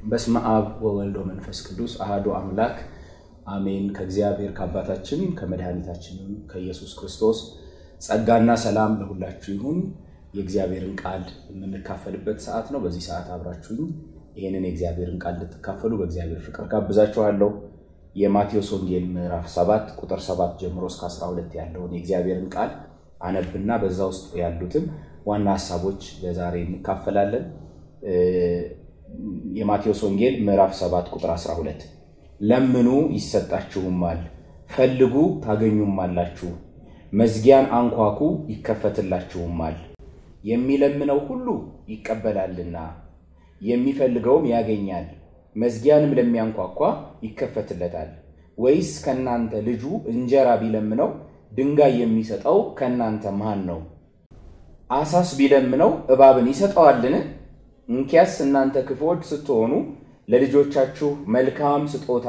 በስመ አብ ወወልድ ወመንፈስ ቅዱስ አሐዱ አምላክ አሜን። ከእግዚአብሔር ከአባታችን ከመድኃኒታችንም ከኢየሱስ ክርስቶስ ጸጋና ሰላም ለሁላችሁ ይሁን። የእግዚአብሔርን ቃል የምንካፈልበት ሰዓት ነው። በዚህ ሰዓት አብራችሁኝ ይህንን የእግዚአብሔርን ቃል እንድትካፈሉ በእግዚአብሔር ፍቅር ጋብዛችኋለሁ። የማቴዎስ ወንጌል ምዕራፍ 7 ቁጥር 7 ጀምሮ እስከ 12 ያለውን የእግዚአብሔርን ቃል አነብና በዛ ውስጥ ያሉትን ዋና ሀሳቦች ለዛሬ እንካፈላለን። የማቴዎስ ወንጌል ምዕራፍ 7 ቁጥር 12 ለምኑ ይሰጣችሁማል፣ ፈልጉ ታገኙማላችሁ፣ መዝጊያን አንኳኩ ይከፈትላችሁማል። የሚለምነው ሁሉ ይቀበላልና የሚፈልገውም ያገኛል፣ መዝጊያንም ለሚያንኳኳ ይከፈትለታል። ወይስ ከእናንተ ልጁ እንጀራ ቢለምነው ድንጋይ የሚሰጠው ከእናንተ ማን ነው? አሳስ ቢለምነው እባብን ይሰጠዋልን? እንኪያስ እናንተ ክፉዎች ስትሆኑ ለልጆቻችሁ መልካም ስጦታ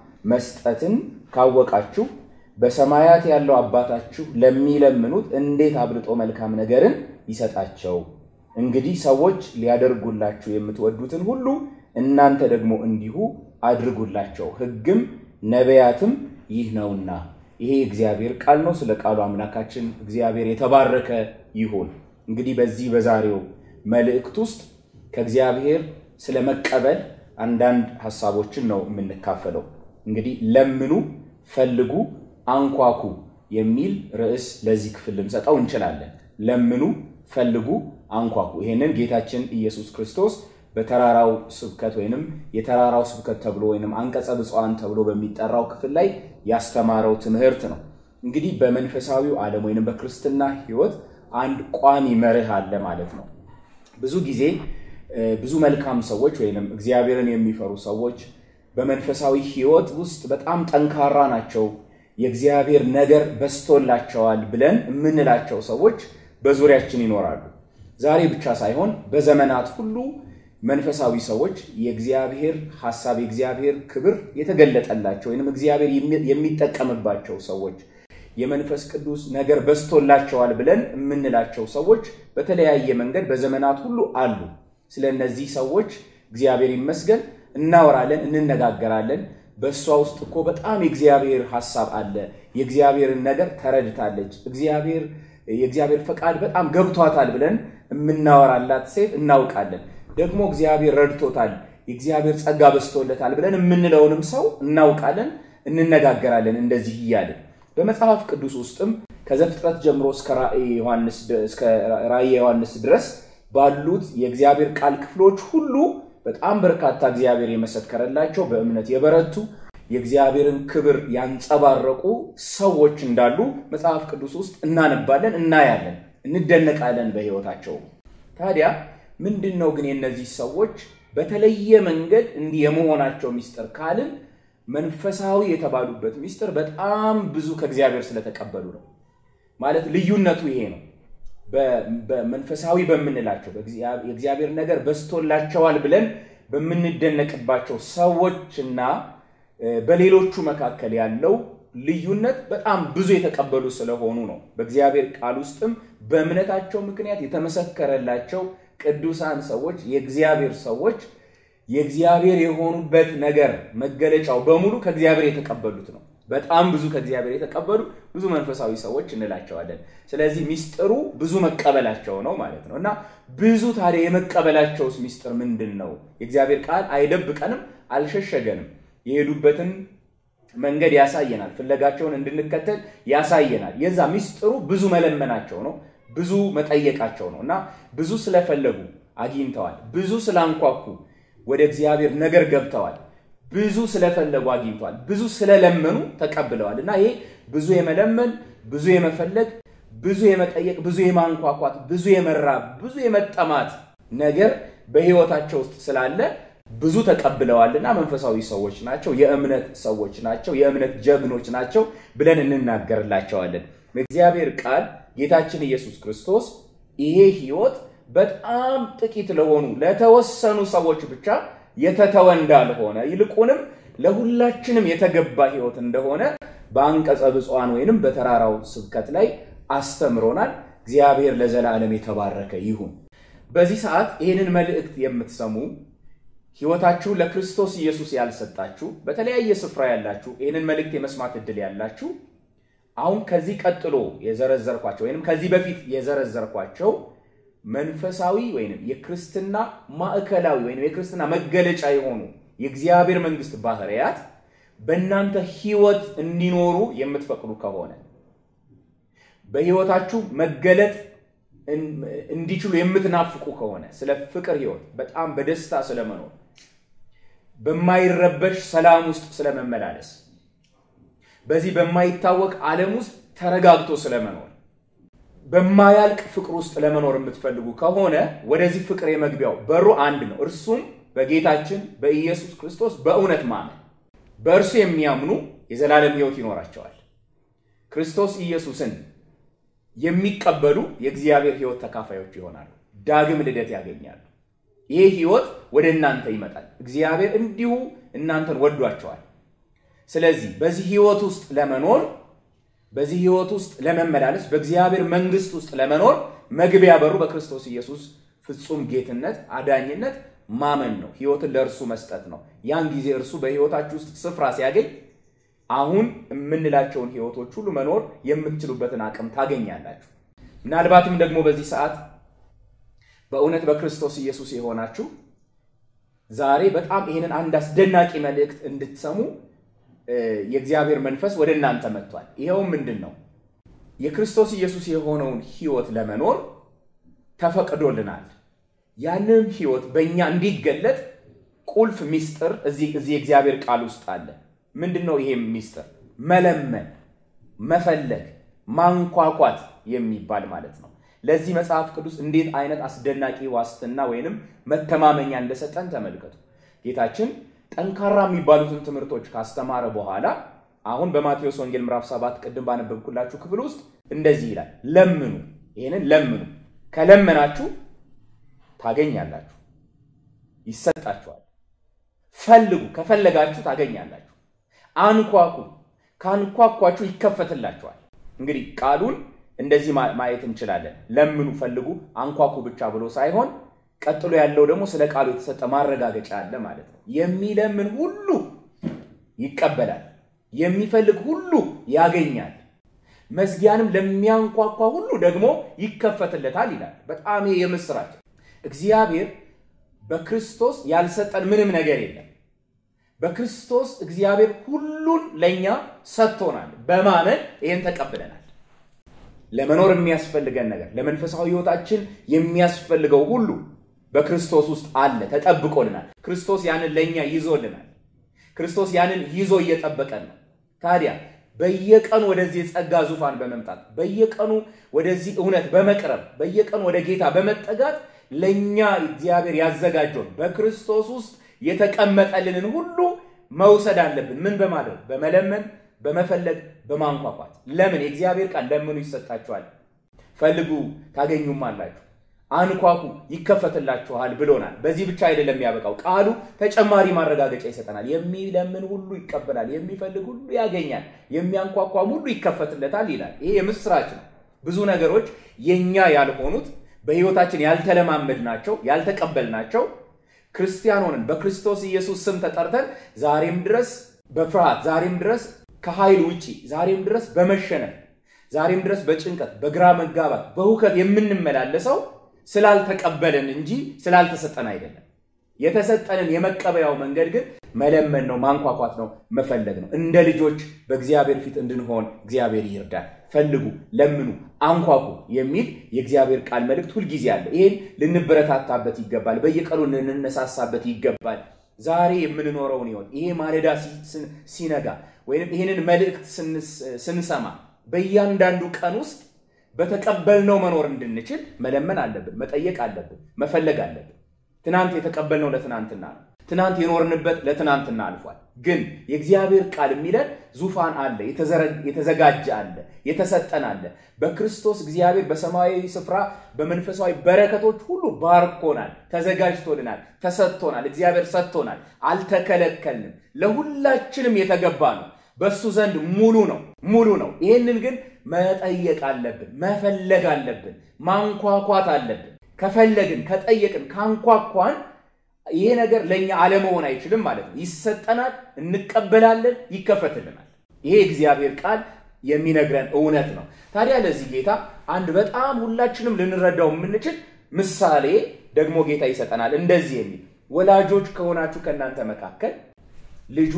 መስጠትን ካወቃችሁ በሰማያት ያለው አባታችሁ ለሚለምኑት እንዴት አብልጦ መልካም ነገርን ይሰጣቸው። እንግዲህ ሰዎች ሊያደርጉላችሁ የምትወዱትን ሁሉ እናንተ ደግሞ እንዲሁ አድርጉላቸው፣ ሕግም ነቢያትም ይህ ነውና። ይሄ እግዚአብሔር ቃል ነው። ስለ ቃሉ አምላካችን እግዚአብሔር የተባረከ ይሁን። እንግዲህ በዚህ በዛሬው መልእክት ውስጥ ከእግዚአብሔር ስለ መቀበል አንዳንድ ሀሳቦችን ነው የምንካፈለው። እንግዲህ ለምኑ፣ ፈልጉ፣ አንኳኩ የሚል ርዕስ ለዚህ ክፍል ልንሰጠው እንችላለን። ለምኑ፣ ፈልጉ፣ አንኳኩ። ይሄንን ጌታችን ኢየሱስ ክርስቶስ በተራራው ስብከት ወይንም የተራራው ስብከት ተብሎ ወይንም አንቀጸ ብፁዓን ተብሎ በሚጠራው ክፍል ላይ ያስተማረው ትምህርት ነው። እንግዲህ በመንፈሳዊው ዓለም ወይንም በክርስትና ሕይወት አንድ ቋሚ መርህ አለ ማለት ነው። ብዙ ጊዜ ብዙ መልካም ሰዎች ወይንም እግዚአብሔርን የሚፈሩ ሰዎች በመንፈሳዊ ሕይወት ውስጥ በጣም ጠንካራ ናቸው፣ የእግዚአብሔር ነገር በስቶላቸዋል ብለን የምንላቸው ሰዎች በዙሪያችን ይኖራሉ። ዛሬ ብቻ ሳይሆን በዘመናት ሁሉ መንፈሳዊ ሰዎች የእግዚአብሔር ሐሳብ የእግዚአብሔር ክብር የተገለጠላቸው ወይንም እግዚአብሔር የሚጠቀምባቸው ሰዎች የመንፈስ ቅዱስ ነገር በስቶላቸዋል ብለን የምንላቸው ሰዎች በተለያየ መንገድ በዘመናት ሁሉ አሉ። ስለ እነዚህ ሰዎች እግዚአብሔር ይመስገን እናወራለን፣ እንነጋገራለን። በእሷ ውስጥ እኮ በጣም የእግዚአብሔር ሐሳብ አለ። የእግዚአብሔርን ነገር ተረድታለች። እግዚአብሔር የእግዚአብሔር ፈቃድ በጣም ገብቷታል ብለን የምናወራላት ሴት እናውቃለን። ደግሞ እግዚአብሔር ረድቶታል፣ የእግዚአብሔር ጸጋ በስቶለታል ብለን የምንለውንም ሰው እናውቃለን፣ እንነጋገራለን። እንደዚህ እያለን በመጽሐፍ ቅዱስ ውስጥም ከዘፍጥረት ጀምሮ እስከ ራእየ ዮሐንስ ድረስ ባሉት የእግዚአብሔር ቃል ክፍሎች ሁሉ በጣም በርካታ እግዚአብሔር የመሰከረላቸው በእምነት የበረቱ የእግዚአብሔርን ክብር ያንጸባረቁ ሰዎች እንዳሉ መጽሐፍ ቅዱስ ውስጥ እናነባለን፣ እናያለን፣ እንደነቃለን በሕይወታቸው። ታዲያ ምንድን ነው ግን የእነዚህ ሰዎች በተለየ መንገድ እንዲህ የመሆናቸው ሚስጥር ካልን መንፈሳዊ የተባሉበት ሚስጥር በጣም ብዙ ከእግዚአብሔር ስለተቀበሉ ነው። ማለት ልዩነቱ ይሄ ነው። በመንፈሳዊ በምንላቸው የእግዚአብሔር ነገር በስቶላቸዋል ብለን በምንደነቅባቸው ሰዎችና በሌሎቹ መካከል ያለው ልዩነት በጣም ብዙ የተቀበሉ ስለሆኑ ነው። በእግዚአብሔር ቃል ውስጥም በእምነታቸው ምክንያት የተመሰከረላቸው ቅዱሳን ሰዎች የእግዚአብሔር ሰዎች የእግዚአብሔር የሆኑበት ነገር መገለጫው በሙሉ ከእግዚአብሔር የተቀበሉት ነው። በጣም ብዙ ከእግዚአብሔር የተቀበሉ ብዙ መንፈሳዊ ሰዎች እንላቸዋለን። ስለዚህ ሚስጥሩ ብዙ መቀበላቸው ነው ማለት ነው እና ብዙ ታዲያ የመቀበላቸውስ ሚስጥር ምንድን ነው? የእግዚአብሔር ቃል አይደብቀንም፣ አልሸሸገንም። የሄዱበትን መንገድ ያሳየናል። ፍለጋቸውን እንድንከተል ያሳየናል። የዛ ሚስጥሩ ብዙ መለመናቸው ነው፣ ብዙ መጠየቃቸው ነው እና ብዙ ስለፈለጉ አግኝተዋል። ብዙ ስላንኳኩ ወደ እግዚአብሔር ነገር ገብተዋል። ብዙ ስለፈለጉ አግኝተዋል። ብዙ ስለለመኑ ተቀብለዋል እና ይሄ ብዙ የመለመን ብዙ የመፈለግ ብዙ የመጠየቅ ብዙ የማንኳኳት ብዙ የመራብ ብዙ የመጠማት ነገር በሕይወታቸው ውስጥ ስላለ ብዙ ተቀብለዋልና መንፈሳዊ ሰዎች ናቸው፣ የእምነት ሰዎች ናቸው፣ የእምነት ጀግኖች ናቸው ብለን እንናገርላቸዋለን። በእግዚአብሔር ቃል ጌታችን ኢየሱስ ክርስቶስ ይሄ ሕይወት በጣም ጥቂት ለሆኑ ለተወሰኑ ሰዎች ብቻ የተተወ እንዳልሆነ ይልቁንም ለሁላችንም የተገባ ሕይወት እንደሆነ በአንቀጸ ብፁዓን ወይንም በተራራው ስብከት ላይ አስተምሮናል። እግዚአብሔር ለዘላለም የተባረከ ይሁን። በዚህ ሰዓት ይህንን መልእክት የምትሰሙ ሕይወታችሁን ለክርስቶስ ኢየሱስ ያልሰጣችሁ በተለያየ ስፍራ ያላችሁ ይህንን መልእክት የመስማት ዕድል ያላችሁ አሁን ከዚህ ቀጥሎ የዘረዘርኳቸው ወይም ከዚህ በፊት የዘረዘርኳቸው መንፈሳዊ ወይም የክርስትና ማዕከላዊ ወይም የክርስትና መገለጫ የሆኑ የእግዚአብሔር መንግስት ባህርያት በእናንተ ሕይወት እንዲኖሩ የምትፈቅዱ ከሆነ በሕይወታችሁ መገለጥ እንዲችሉ የምትናፍቁ ከሆነ ስለ ፍቅር ሕይወት በጣም በደስታ ስለመኖር በማይረበሽ ሰላም ውስጥ ስለመመላለስ በዚህ በማይታወቅ ዓለም ውስጥ ተረጋግቶ ስለመኖር በማያልቅ ፍቅር ውስጥ ለመኖር የምትፈልጉ ከሆነ ወደዚህ ፍቅር የመግቢያው በሩ አንድ ነው። እርሱም በጌታችን በኢየሱስ ክርስቶስ በእውነት ማመን። በእርሱ የሚያምኑ የዘላለም ሕይወት ይኖራቸዋል። ክርስቶስ ኢየሱስን የሚቀበሉ የእግዚአብሔር ሕይወት ተካፋዮች ይሆናሉ። ዳግም ልደት ያገኛሉ። ይህ ሕይወት ወደ እናንተ ይመጣል። እግዚአብሔር እንዲሁ እናንተን ወዷቸዋል። ስለዚህ በዚህ ሕይወት ውስጥ ለመኖር በዚህ ሕይወት ውስጥ ለመመላለስ በእግዚአብሔር መንግስት ውስጥ ለመኖር መግቢያ በሩ በክርስቶስ ኢየሱስ ፍጹም ጌትነት፣ አዳኝነት ማመን ነው። ሕይወትን ለእርሱ መስጠት ነው። ያን ጊዜ እርሱ በሕይወታችሁ ውስጥ ስፍራ ሲያገኝ አሁን የምንላቸውን ሕይወቶች ሁሉ መኖር የምትችሉበትን አቅም ታገኛላችሁ። ምናልባትም ደግሞ በዚህ ሰዓት በእውነት በክርስቶስ ኢየሱስ የሆናችሁ ዛሬ በጣም ይህንን አንድ አስደናቂ መልእክት እንድትሰሙ የእግዚአብሔር መንፈስ ወደ እናንተ መጥቷል። ይኸውም ምንድን ነው? የክርስቶስ ኢየሱስ የሆነውን ሕይወት ለመኖር ተፈቅዶልናል። ያንም ሕይወት በእኛ እንዲገለጥ ቁልፍ ሚስጥር እዚህ የእግዚአብሔር ቃል ውስጥ አለ። ምንድን ነው ይሄም ሚስጥር? መለመን፣ መፈለግ፣ ማንኳኳት የሚባል ማለት ነው። ለዚህ መጽሐፍ ቅዱስ እንዴት አይነት አስደናቂ ዋስትና ወይንም መተማመኛ እንደሰጠን ተመልከቱ። ጌታችን ጠንካራ የሚባሉትን ትምህርቶች ካስተማረ በኋላ አሁን በማቴዎስ ወንጌል ምዕራፍ 7 ቅድም ባነበብኩላችሁ ክፍል ውስጥ እንደዚህ ይላል፣ ለምኑ፣ ይህንን ለምኑ፣ ከለመናችሁ ታገኛላችሁ፣ ይሰጣችኋል። ፈልጉ፣ ከፈለጋችሁ ታገኛላችሁ። አንኳኩ፣ ካንኳኳችሁ ይከፈትላችኋል። እንግዲህ ቃሉን እንደዚህ ማየት እንችላለን። ለምኑ፣ ፈልጉ፣ አንኳኩ ብቻ ብሎ ሳይሆን ቀጥሎ ያለው ደግሞ ስለ ቃሉ የተሰጠ ማረጋገጫ አለ ማለት ነው። የሚለምን ሁሉ ይቀበላል፣ የሚፈልግ ሁሉ ያገኛል፣ መዝጊያንም ለሚያንኳኳ ሁሉ ደግሞ ይከፈትለታል ይላል። በጣም የምስራች እግዚአብሔር በክርስቶስ ያልሰጠን ምንም ነገር የለም። በክርስቶስ እግዚአብሔር ሁሉን ለእኛ ሰጥቶናል። በማመን ይህን ተቀብለናል። ለመኖር የሚያስፈልገን ነገር ለመንፈሳዊ ሕይወታችን የሚያስፈልገው ሁሉ በክርስቶስ ውስጥ አለ፣ ተጠብቆልናል። ክርስቶስ ያንን ለእኛ ይዞልናል። ክርስቶስ ያንን ይዞ እየጠበቀን ነው። ታዲያ በየቀኑ ወደዚህ የጸጋ ዙፋን በመምጣት በየቀኑ ወደዚህ እውነት በመቅረብ በየቀኑ ወደ ጌታ በመጠጋት ለእኛ እግዚአብሔር ያዘጋጀውን በክርስቶስ ውስጥ የተቀመጠልንን ሁሉ መውሰድ አለብን። ምን በማድረግ በመለመን በመፈለግ በማንኳኳት። ለምን የእግዚአብሔር ቃል ለምኑ ይሰጣችኋል፣ ፈልጉ ታገኙም አላችሁ፣ አንኳኩ ይከፈትላችኋል ብሎናል። በዚህ ብቻ አይደለም ያበቃው፣ ቃሉ ተጨማሪ ማረጋገጫ ይሰጠናል። የሚለምን ሁሉ ይቀበላል፣ የሚፈልግ ሁሉ ያገኛል፣ የሚያንኳኳም ሁሉ ይከፈትለታል ይላል። ይሄ የምስራች ነው። ብዙ ነገሮች የኛ ያልሆኑት በሕይወታችን ያልተለማመድናቸው ያልተቀበልናቸው ክርስቲያን ሆነን በክርስቶስ ኢየሱስ ስም ተጠርተን ዛሬም ድረስ በፍርሃት ዛሬም ድረስ ከኃይል ውጪ ዛሬም ድረስ በመሸነፍ ዛሬም ድረስ በጭንቀት በግራ መጋባት በሁከት የምንመላለሰው ስላልተቀበለን እንጂ ስላልተሰጠን አይደለም። የተሰጠንን የመቀበያው መንገድ ግን መለመን ነው፣ ማንኳኳት ነው፣ መፈለግ ነው። እንደ ልጆች በእግዚአብሔር ፊት እንድንሆን እግዚአብሔር ይርዳል። ፈልጉ፣ ለምኑ፣ አንኳኩ የሚል የእግዚአብሔር ቃል መልእክት ሁልጊዜ አለ። ይህን ልንበረታታበት ይገባል። በየቀኑ ልንነሳሳበት ይገባል። ዛሬ የምንኖረውን ሕይወት ይሄ ማለዳ ሲነጋ ወይም ይህንን መልእክት ስንሰማ በእያንዳንዱ ቀን ውስጥ በተቀበልነው መኖር እንድንችል መለመን አለብን፣ መጠየቅ አለብን፣ መፈለግ አለብን። ትናንት የተቀበልነው ለትናንትና ነው። ትናንት የኖርንበት ለትናንትና አልፏል። ግን የእግዚአብሔር ቃል የሚለን ዙፋን አለ፣ የተዘጋጀ አለ፣ የተሰጠን አለ። በክርስቶስ እግዚአብሔር በሰማያዊ ስፍራ በመንፈሳዊ በረከቶች ሁሉ ባርኮናል፣ ተዘጋጅቶልናል፣ ተሰጥቶናል። እግዚአብሔር ሰጥቶናል፣ አልተከለከልንም። ለሁላችንም የተገባ ነው። በእሱ ዘንድ ሙሉ ነው፣ ሙሉ ነው። ይህንን ግን መጠየቅ አለብን፣ መፈለግ አለብን፣ ማንኳኳት አለብን። ከፈለግን፣ ከጠየቅን፣ ካንኳኳን ይሄ ነገር ለእኛ አለመሆን አይችልም ማለት ነው። ይሰጠናል፣ እንቀበላለን፣ ይከፈትልናል። ይሄ እግዚአብሔር ቃል የሚነግረን እውነት ነው። ታዲያ ለዚህ ጌታ አንድ በጣም ሁላችንም ልንረዳው የምንችል ምሳሌ ደግሞ ጌታ ይሰጠናል። እንደዚህ የሚል ወላጆች ከሆናችሁ ከእናንተ መካከል ልጁ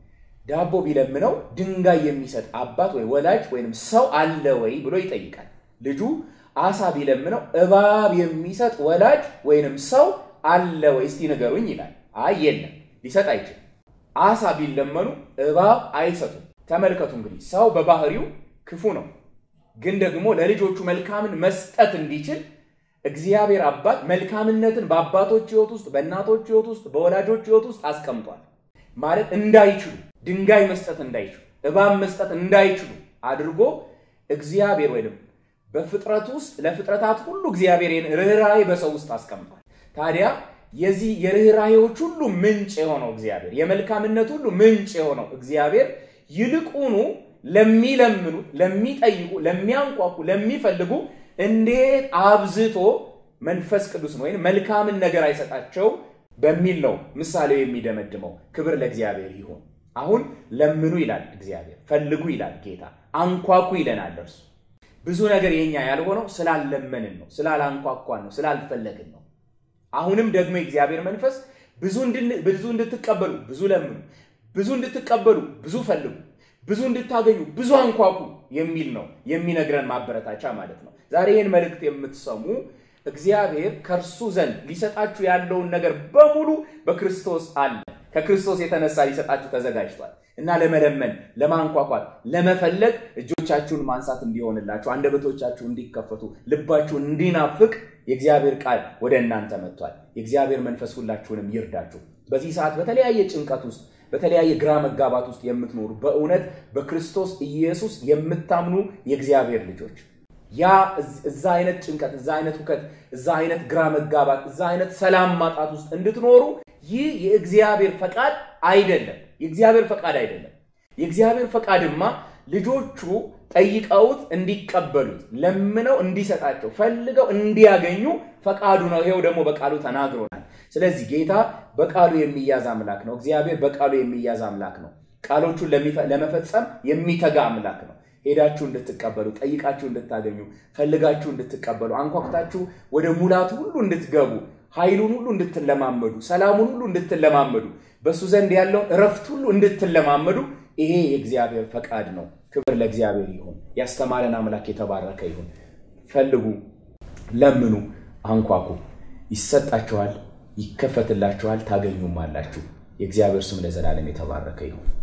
ዳቦ ቢለምነው ድንጋይ የሚሰጥ አባት ወይ ወላጅ ወይም ሰው አለ ወይ ብሎ ይጠይቃል። ልጁ አሳ ቢለምነው እባብ የሚሰጥ ወላጅ ወይንም ሰው አለ ወይ እስቲ ንገሩኝ ይላል። አይ የለም፣ ሊሰጥ አይችልም። አሳ ቢለመኑ እባብ አይሰጡም። ተመልከቱ እንግዲህ ሰው በባህሪው ክፉ ነው፣ ግን ደግሞ ለልጆቹ መልካምን መስጠት እንዲችል እግዚአብሔር አባት መልካምነትን በአባቶች ሕይወት ውስጥ፣ በእናቶች ሕይወት ውስጥ፣ በወላጆች ሕይወት ውስጥ አስቀምጧል። ማለት እንዳይችሉ ድንጋይ መስጠት እንዳይችሉ እባብ መስጠት እንዳይችሉ አድርጎ እግዚአብሔር ወይም በፍጥረት ውስጥ ለፍጥረታት ሁሉ እግዚአብሔር ርኅራኄ በሰው ውስጥ አስቀምጧል። ታዲያ የዚህ የርኅራኄዎች ሁሉ ምንጭ የሆነው እግዚአብሔር የመልካምነት ሁሉ ምንጭ የሆነው እግዚአብሔር ይልቁኑ ለሚለምኑ፣ ለሚጠይቁ፣ ለሚያንቋቁ፣ ለሚፈልጉ እንዴት አብዝቶ መንፈስ ቅዱስ ወይም መልካምን ነገር አይሰጣቸው በሚል ነው ምሳሌው የሚደመድመው። ክብር ለእግዚአብሔር ይሁን። አሁን ለምኑ ይላል እግዚአብሔር፣ ፈልጉ ይላል ጌታ፣ አንኳኩ ይለናል እርሱ። ብዙ ነገር የኛ ያልሆነው ስላለመንን ነው፣ ስላላንኳኳን ነው፣ ስላልፈለግን ነው። አሁንም ደግሞ የእግዚአብሔር መንፈስ ብዙ እንድትቀበሉ ብዙ ለምኑ፣ ብዙ እንድትቀበሉ ብዙ ፈልጉ፣ ብዙ እንድታገኙ ብዙ አንኳኩ የሚል ነው የሚነግረን ማበረታቻ ማለት ነው። ዛሬ ይህን መልእክት የምትሰሙ እግዚአብሔር ከእርሱ ዘንድ ሊሰጣችሁ ያለውን ነገር በሙሉ በክርስቶስ አለ። ከክርስቶስ የተነሳ ሊሰጣችሁ ተዘጋጅቷል እና ለመለመን፣ ለማንኳኳት፣ ለመፈለግ እጆቻችሁን ማንሳት እንዲሆንላችሁ፣ አንደበቶቻችሁ እንዲከፈቱ፣ ልባችሁ እንዲናፍቅ የእግዚአብሔር ቃል ወደ እናንተ መጥቷል። የእግዚአብሔር መንፈስ ሁላችሁንም ይርዳችሁ። በዚህ ሰዓት በተለያየ ጭንቀት ውስጥ በተለያየ ግራ መጋባት ውስጥ የምትኖሩ በእውነት በክርስቶስ ኢየሱስ የምታምኑ የእግዚአብሔር ልጆች ያ እዛ አይነት ጭንቀት፣ እዛ አይነት ሁከት፣ እዛ አይነት ግራ መጋባት፣ እዛ አይነት ሰላም ማጣት ውስጥ እንድትኖሩ ይህ የእግዚአብሔር ፈቃድ አይደለም። የእግዚአብሔር ፈቃድ አይደለም። የእግዚአብሔር ፈቃድማ ልጆቹ ጠይቀውት እንዲቀበሉት፣ ለምነው እንዲሰጣቸው፣ ፈልገው እንዲያገኙ ፈቃዱ ነው። ይሄው ደግሞ በቃሉ ተናግሮናል። ስለዚህ ጌታ በቃሉ የሚያዝ አምላክ ነው። እግዚአብሔር በቃሉ የሚያዝ አምላክ ነው። ቃሎቹን ለመፈጸም የሚተጋ አምላክ ነው። ሄዳችሁ እንድትቀበሉ፣ ጠይቃችሁ እንድታገኙ፣ ፈልጋችሁ እንድትቀበሉ፣ አንኳኩታችሁ ወደ ሙላቱ ሁሉ እንድትገቡ፣ ኃይሉን ሁሉ እንድትለማመዱ፣ ሰላሙን ሁሉ እንድትለማመዱ፣ በእሱ ዘንድ ያለውን እረፍት ሁሉ እንድትለማመዱ ይሄ የእግዚአብሔር ፈቃድ ነው። ክብር ለእግዚአብሔር ይሁን። ያስተማረን አምላክ የተባረከ ይሁን። ፈልጉ፣ ለምኑ፣ አንኳኩ፣ ይሰጣችኋል፣ ይከፈትላችኋል፣ ታገኙም አላችሁ። የእግዚአብሔር ስም ለዘላለም የተባረከ ይሁን።